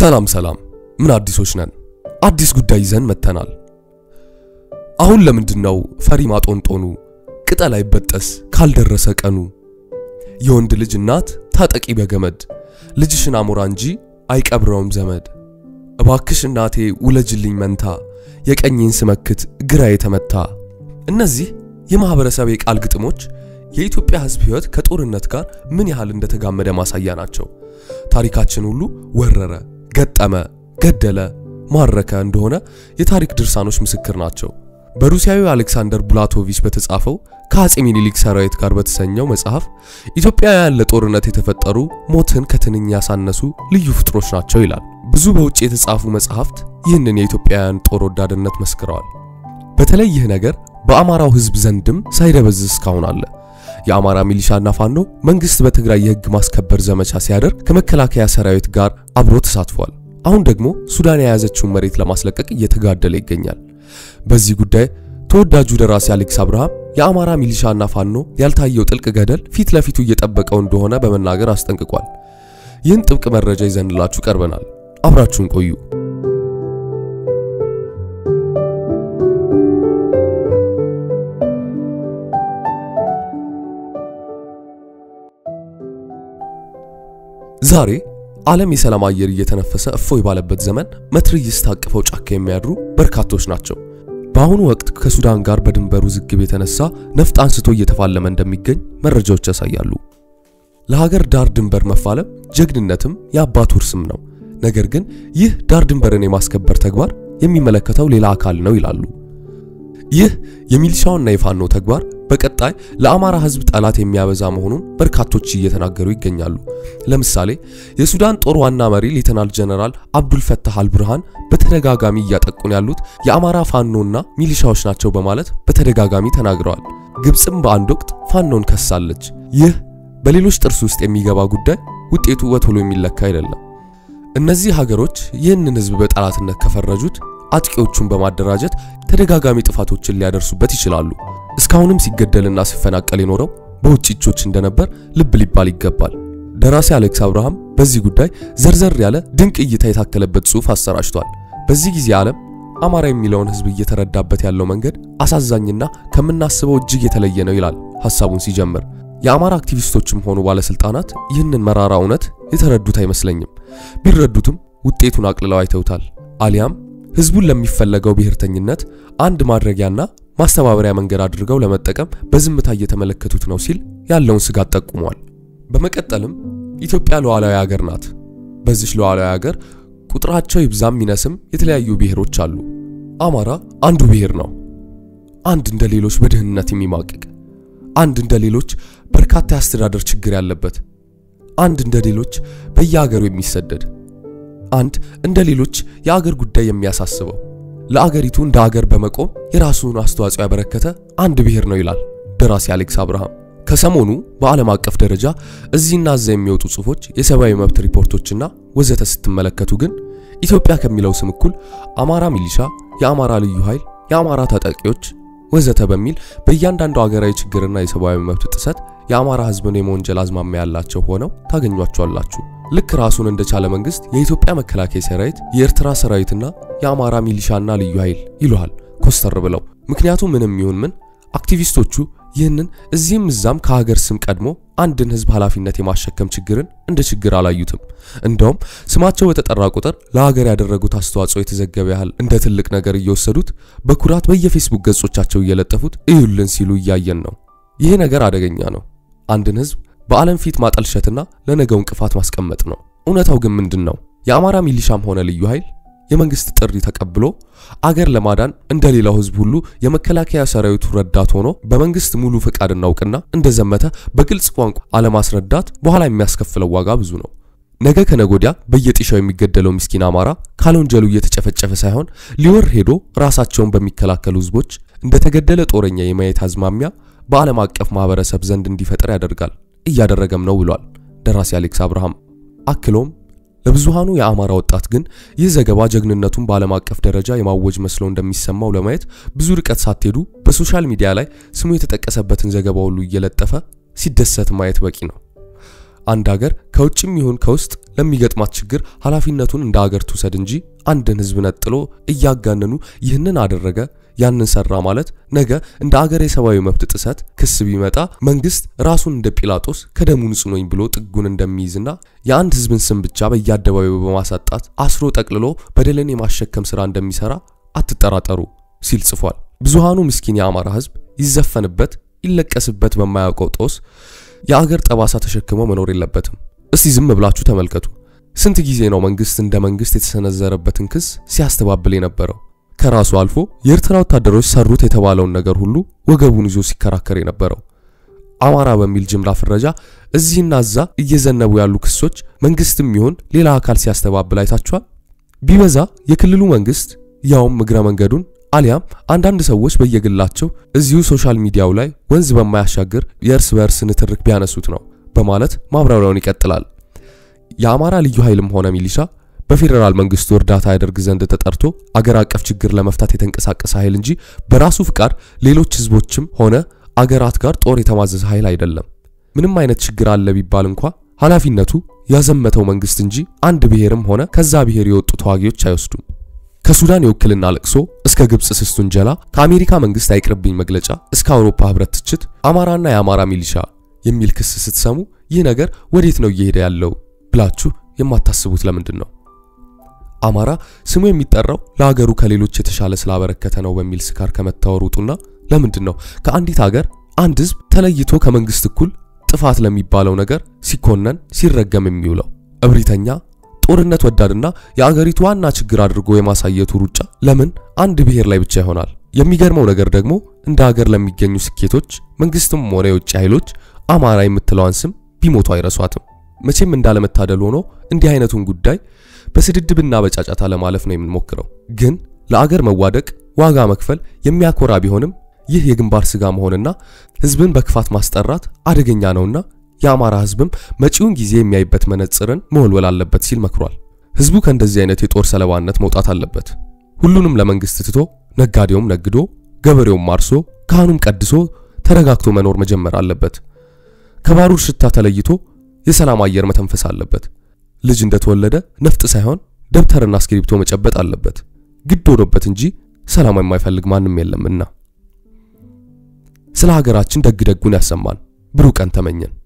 ሰላም ሰላም፣ ምን አዲሶች ነን? አዲስ ጉዳይ ይዘን መጥተናል። አሁን ለምንድን ነው ፈሪ ማጦንጦኑ? ቅጠል አይበጠስ ካልደረሰ ቀኑ። የወንድ ልጅ እናት ታጠቂ በገመድ ልጅሽን አሞራ እንጂ አይቀብረውም ዘመድ። እባክሽ እናቴ ውለጅልኝ መንታ የቀኝን ስመክት ግራ የተመታ። እነዚህ የማህበረሰብ የቃል ግጥሞች የኢትዮጵያ ሕዝብ ሕይወት ከጦርነት ጋር ምን ያህል እንደተጋመደ ማሳያ ናቸው። ታሪካችን ሁሉ ወረረ፣ ገጠመ፣ ገደለ፣ ማረከ እንደሆነ የታሪክ ድርሳኖች ምስክር ናቸው። በሩሲያዊ አሌክሳንደር ቡላቶቪች በተጻፈው ከአጼ ሚኒሊክ ሰራዊት ጋር በተሰኘው መጽሐፍ ኢትዮጵያውያን ለጦርነት የተፈጠሩ ሞትን ከትንኝ ያሳነሱ ልዩ ፍጥሮች ናቸው ይላል። ብዙ በውጭ የተጻፉ መጽሐፍት ይህንን የኢትዮጵያውያን ጦር ወዳድነት መስክረዋል። በተለይ ይህ ነገር በአማራው ሕዝብ ዘንድም ሳይደበዝዝ እስካሁን አለ። የአማራ ሚሊሻና ፋኖ መንግስት በትግራይ የህግ ማስከበር ዘመቻ ሲያደርግ ከመከላከያ ሰራዊት ጋር አብሮ ተሳትፏል። አሁን ደግሞ ሱዳን የያዘችውን መሬት ለማስለቀቅ እየተጋደለ ይገኛል። በዚህ ጉዳይ ተወዳጁ ደራሲ አሌክስ አብርሃም የአማራ ሚሊሻና ፋኖ ያልታየው ጥልቅ ገደል ፊት ለፊቱ እየጠበቀው እንደሆነ በመናገር አስጠንቅቋል። ይህን ጥብቅ መረጃ ይዘንላችሁ ቀርበናል። አብራችሁን ቆዩ። ዛሬ ዓለም የሰላም አየር እየተነፈሰ እፎይ ባለበት ዘመን መትረየስ ታቅፈው ጫካ የሚያድሩ በርካቶች ናቸው። በአሁኑ ወቅት ከሱዳን ጋር በድንበሩ ውዝግብ የተነሳ ነፍጥ አንስቶ እየተፋለመ እንደሚገኝ መረጃዎች ያሳያሉ። ለሀገር ዳር ድንበር መፋለም ጀግንነትም የአባት ውርስም ነው። ነገር ግን ይህ ዳር ድንበርን የማስከበር ተግባር የሚመለከተው ሌላ አካል ነው ይላሉ። ይህ የሚሊሻውና የፋኖ ተግባር በቀጣይ ለአማራ ሕዝብ ጠላት የሚያበዛ መሆኑን በርካቶች እየተናገሩ ይገኛሉ። ለምሳሌ የሱዳን ጦር ዋና መሪ ሌተናል ጀነራል አብዱል ፈታህ አልብርሃን በተደጋጋሚ እያጠቁን ያሉት የአማራ ፋኖና ሚሊሻዎች ናቸው በማለት በተደጋጋሚ ተናግረዋል። ግብፅም በአንድ ወቅት ፋኖን ከሳለች። ይህ በሌሎች ጥርስ ውስጥ የሚገባ ጉዳይ ውጤቱ በቶሎ የሚለካ አይደለም። እነዚህ ሀገሮች ይህንን ሕዝብ በጠላትነት ከፈረጁት አጥቂዎቹን በማደራጀት ተደጋጋሚ ጥፋቶችን ሊያደርሱበት ይችላሉ። እስካሁንም ሲገደልና ሲፈናቀል የኖረው በውጭ እጆች እንደነበር ልብ ሊባል ይገባል። ደራሲ አሌክስ አብርሃም በዚህ ጉዳይ ዘርዘር ያለ ድንቅ እይታ የታከለበት ጽሑፍ አሰራጭቷል። በዚህ ጊዜ ዓለም አማራ የሚለውን ሕዝብ እየተረዳበት ያለው መንገድ አሳዛኝና ከምናስበው እጅግ የተለየ ነው ይላል ሐሳቡን ሲጀምር። የአማራ አክቲቪስቶችም ሆኑ ባለስልጣናት ይህንን መራራ እውነት የተረዱት አይመስለኝም። ቢረዱትም ውጤቱን አቅልለው አይተውታል። አሊያም ህዝቡን ለሚፈለገው ብሔርተኝነት አንድ ማድረጊያና ማስተባበሪያ መንገድ አድርገው ለመጠቀም በዝምታ እየተመለከቱት ነው ሲል ያለውን ስጋት ጠቁሟል። በመቀጠልም ኢትዮጵያ ሉዓላዊ ሀገር ናት። በዚች ሉዓላዊ ሀገር ቁጥራቸው ይብዛም ይነስም የተለያዩ ብሔሮች አሉ። አማራ አንዱ ብሔር ነው። አንድ እንደ ሌሎች በድህነት የሚማቅቅ፣ አንድ እንደ ሌሎች በርካታ የአስተዳደር ችግር ያለበት፣ አንድ እንደ ሌሎች በየሀገሩ የሚሰደድ አንድ እንደ ሌሎች የአገር ጉዳይ የሚያሳስበው ለአገሪቱ እንደ አገር በመቆም የራሱን አስተዋጽኦ ያበረከተ አንድ ብሔር ነው ይላል ደራሲ አሌክስ አብርሃም። ከሰሞኑ በዓለም አቀፍ ደረጃ እዚህና እዛ የሚወጡ ጽሑፎች፣ የሰብአዊ መብት ሪፖርቶችና ወዘተ ስትመለከቱ ግን ኢትዮጵያ ከሚለው ስም እኩል አማራ ሚሊሻ፣ የአማራ ልዩ ኃይል፣ የአማራ ታጣቂዎች ወዘተ በሚል በእያንዳንዱ አገራዊ ችግርና የሰብአዊ መብት ጥሰት የአማራ ሕዝብን የመወንጀል አዝማሚያ ያላቸው ሆነው ታገኟቸዋላችሁ። ልክ ራሱን እንደቻለ መንግስት የኢትዮጵያ መከላከያ ሰራዊት፣ የኤርትራ ሰራዊትና የአማራ ሚሊሻና ልዩ ኃይል ይሉሃል ኮስተር ብለው። ምክንያቱም ምንም ይሁን ምን አክቲቪስቶቹ ይህንን እዚህም እዛም ከሀገር ስም ቀድሞ አንድን ህዝብ ኃላፊነት የማሸከም ችግርን እንደ ችግር አላዩትም። እንደውም ስማቸው በተጠራ ቁጥር ለሀገር ያደረጉት አስተዋጽኦ የተዘገበ ያህል እንደ ትልቅ ነገር እየወሰዱት በኩራት በየፌስቡክ ገጾቻቸው እየለጠፉት እዩልን ሲሉ እያየን ነው። ይህ ነገር አደገኛ ነው። አንድን ህዝብ በዓለም ፊት ማጠልሸትና ለነገው እንቅፋት ማስቀመጥ ነው። እውነታው ግን ምንድን ነው? የአማራ ሚሊሻም ሆነ ልዩ ኃይል የመንግስት ጥሪ ተቀብሎ አገር ለማዳን እንደሌላው ህዝብ ሁሉ የመከላከያ ሰራዊቱ ረዳት ሆኖ በመንግስት ሙሉ ፈቃድና እውቅና እንደዘመተ በግልጽ ቋንቋ አለማስረዳት በኋላ የሚያስከፍለው ዋጋ ብዙ ነው። ነገ ከነጎዲያ በየጢሻው የሚገደለው ምስኪን አማራ ካለወንጀሉ እየተጨፈጨፈ ሳይሆን ሊወር ሄዶ ራሳቸውን በሚከላከሉ ህዝቦች እንደተገደለ ጦረኛ የማየት አዝማሚያ በዓለም አቀፍ ማህበረሰብ ዘንድ እንዲፈጠር ያደርጋል እያደረገም ነው ብሏል ደራሲ አሌክስ አብርሃም። አክሎም ለብዙሃኑ የአማራ ወጣት ግን ይህ ዘገባ ጀግንነቱን በዓለም አቀፍ ደረጃ የማወጅ መስሎ እንደሚሰማው ለማየት ብዙ ርቀት ሳትሄዱ በሶሻል ሚዲያ ላይ ስሙ የተጠቀሰበትን ዘገባ ሁሉ እየለጠፈ ሲደሰት ማየት በቂ ነው። አንድ ሀገር ከውጭም ይሁን ከውስጥ ለሚገጥማት ችግር ኃላፊነቱን እንደ ሀገር ትውሰድ እንጂ አንድን ህዝብ ነጥሎ እያጋነኑ ይህንን አደረገ ያንን ሰራ ማለት ነገ እንደ አገር የሰብአዊ መብት ጥሰት ክስ ቢመጣ መንግስት ራሱን እንደ ጲላጦስ ከደሙ ንጹህ ነኝ ብሎ ጥጉን እንደሚይዝና የአንድ ህዝብን ስም ብቻ በየአደባባዩ በማሳጣት አስሮ ጠቅልሎ በደልን የማሸከም ስራ እንደሚሰራ አትጠራጠሩ ሲል ጽፏል። ብዙሃኑ ምስኪን የአማራ ህዝብ ይዘፈንበት ይለቀስበት በማያውቀው ጦስ የአገር ጠባሳ ተሸክሞ መኖር የለበትም። እስቲ ዝም ብላችሁ ተመልከቱ። ስንት ጊዜ ነው መንግስት እንደ መንግስት የተሰነዘረበትን ክስ ሲያስተባብል የነበረው? ከራሱ አልፎ የኤርትራ ወታደሮች ሰሩት የተባለውን ነገር ሁሉ ወገቡን ይዞ ሲከራከር የነበረው አማራ በሚል ጅምላ ፍረጃ እዚህና እዛ እየዘነቡ ያሉ ክሶች መንግስትም ይሁን ሌላ አካል ሲያስተባብል አይታችኋል? ቢበዛ የክልሉ መንግስት ያውም እግረ መንገዱን አሊያም አንዳንድ ሰዎች በየግላቸው እዚሁ ሶሻል ሚዲያው ላይ ወንዝ በማያሻግር የእርስ በእርስ ንትርክ ቢያነሱት ነው በማለት ማብራሪያውን ይቀጥላል። የአማራ ልዩ ኃይልም ሆነ ሚሊሻ በፌዴራል መንግስቱ እርዳታ ያደርግ ዘንድ ተጠርቶ አገር አቀፍ ችግር ለመፍታት የተንቀሳቀሰ ኃይል እንጂ በራሱ ፍቃድ ሌሎች ህዝቦችም ሆነ አገራት ጋር ጦር የተማዘዘ ኃይል አይደለም። ምንም አይነት ችግር አለ ቢባል እንኳ ኃላፊነቱ ያዘመተው መንግስት እንጂ አንድ ብሔርም ሆነ ከዛ ብሔር የወጡ ተዋጊዎች አይወስዱም። ከሱዳን የውክልና ለቅሶ እስከ ግብጽ ስስቱን ጀላ ከአሜሪካ መንግስት አይቅርብኝ መግለጫ እስከ አውሮፓ ህብረት ትችት አማራና የአማራ ሚሊሻ የሚል ክስ ስትሰሙ ይህ ነገር ወዴት ነው እየሄደ ያለው ብላችሁ የማታስቡት ለምንድን ነው? አማራ ስሙ የሚጠራው ለሀገሩ ከሌሎች የተሻለ ስላበረከተ ነው በሚል ስካር ከመታወር ውጡና ለምንድን ነው ከአንዲት ሀገር አንድ ህዝብ ተለይቶ ከመንግስት እኩል ጥፋት ለሚባለው ነገር ሲኮነን ሲረገም የሚውለው? እብሪተኛ ጦርነት ወዳድና የአገሪቱ ዋና ችግር አድርጎ የማሳየቱ ሩጫ ለምን አንድ ብሔር ላይ ብቻ ይሆናል? የሚገርመው ነገር ደግሞ እንደ ሀገር ለሚገኙ ስኬቶች መንግስትም ሆነ የውጭ ኃይሎች አማራ የምትለዋን ስም ቢሞቱ አይረሷትም። መቼም እንዳለመታደል ሆኖ እንዲህ አይነቱን ጉዳይ በስድድብና በጫጫታ ለማለፍ ነው የምንሞክረው። ግን ለአገር መዋደቅ ዋጋ መክፈል የሚያኮራ ቢሆንም ይህ የግንባር ስጋ መሆንና ህዝብን በክፋት ማስጠራት አደገኛ ነውና የአማራ ህዝብም መጪውን ጊዜ የሚያይበት መነጽርን መወልወል አለበት ሲል መክሯል። ህዝቡ ከእንደዚህ አይነት የጦር ሰለባነት መውጣት አለበት። ሁሉንም ለመንግስት ትቶ ነጋዴውም ነግዶ፣ ገበሬውም አርሶ፣ ካህኑም ቀድሶ ተረጋግቶ መኖር መጀመር አለበት። ከባሩር ሽታ ተለይቶ የሰላም አየር መተንፈስ አለበት። ልጅ እንደተወለደ ነፍጥ ሳይሆን ደብተርና እስክሪብቶ መጨበጥ አለበት። ግድ ሆኖበት እንጂ ሰላም የማይፈልግ ማንም የለምና። ስለ ሀገራችን ደግ ደጉን ያሰማን። ብሩህ ቀን ተመኘን።